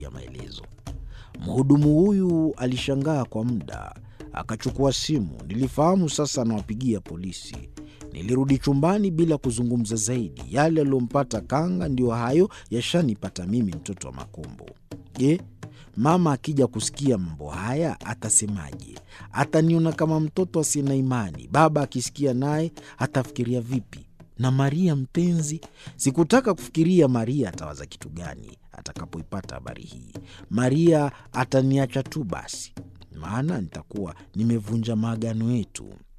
ya maelezo. Mhudumu huyu alishangaa kwa muda, akachukua simu. Nilifahamu sasa anawapigia polisi. Nilirudi chumbani bila kuzungumza zaidi. Yale yaliyompata Kanga ndiyo hayo yashanipata mimi, mtoto wa Makombo. Je, mama akija kusikia mambo haya atasemaje? Ataniona kama mtoto asiye na imani. Baba akisikia naye atafikiria vipi? Na Maria mpenzi, sikutaka kufikiria Maria atawaza kitu gani atakapoipata habari hii. Maria ataniacha tu basi, maana nitakuwa nimevunja maagano yetu.